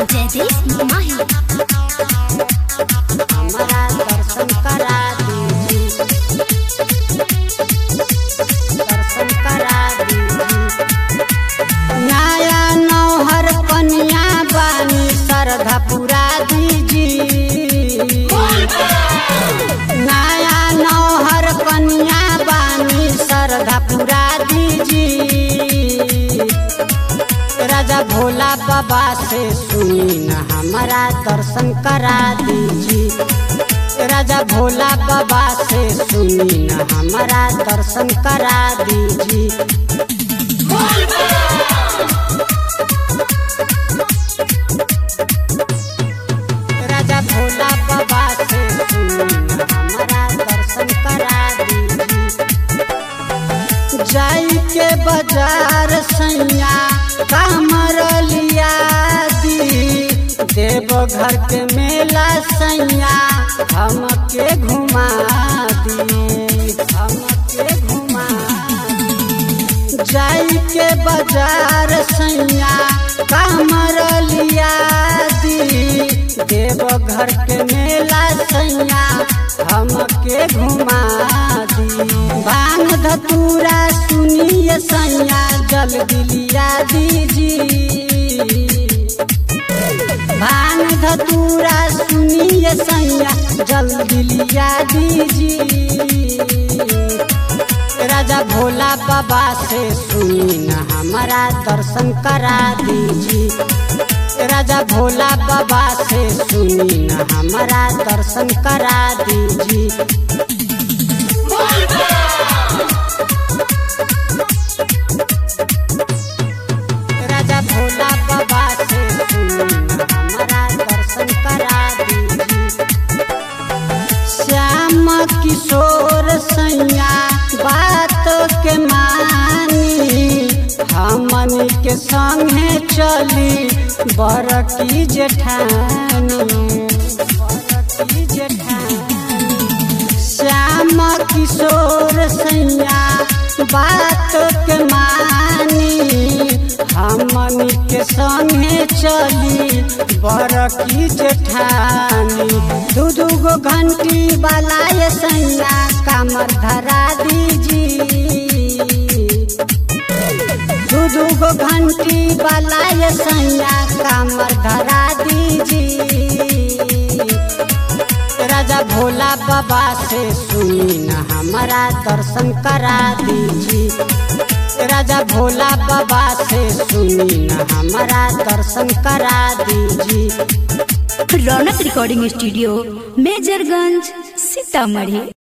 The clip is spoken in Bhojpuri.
जयदेव माही हमारा दर्शन करा दीजिए दर्शन करा दीजिए नया नौहर कन्या बानी श्रद्धा पुरा दीजिए नया नौहर कन्या बानी श्रद्धा पुरा दीजिए राजा भोला बाबा से सुनी न हमारा दर्शन करा दीजिए राजा भोला बाबा से सुनी न हमारा दर्शन करा दीजिए राजा भोला बाबा से सुनी न हमारा दर्शन करा दीजिए जाई के बाजार सैया कामर लिया दी देव घर के मेला सैया हमके घुमा दी हमके घुमा दी। जाई के बाजार सैया कामर लिया दी देव घर के मेला सैया हमके घुमा दी भांग धतूरा सुनिए सैया जल दिलिया दीजिए भांग धतूरा सुनिए सैया जल दिलिया दीजिए राजा भोला बाबा से सुनी न हमारा दर्शन करा दीजिए राजा भोला बाबा से सुनी न हमारा दर्शन करा दीजिए राजा भोला बाबा से सुनी न हमारा दर्शन करा दीजिए श्याम किशोर सैया बात के मानी हमन के संगे चली बरकी जेठानी बरकी जेठानी श्याम किशोर सैया बात के मानी हमन के संगे चली बरकी जेठानी दू दू गो घंटी वाला ये सैया कामर धरा दीजिए दू दू गो घंटी वाला ये सैया कामर धरा दीजिए राजा भोला बाबा से सुनी न हमारा दर्शन करा दीजिए राजा भोला बाबा से सुनी न हमारा दर्शन करा दीजिए रौनक रिकॉर्डिंग स्टूडियो मेजरगंज सीतामढ़ी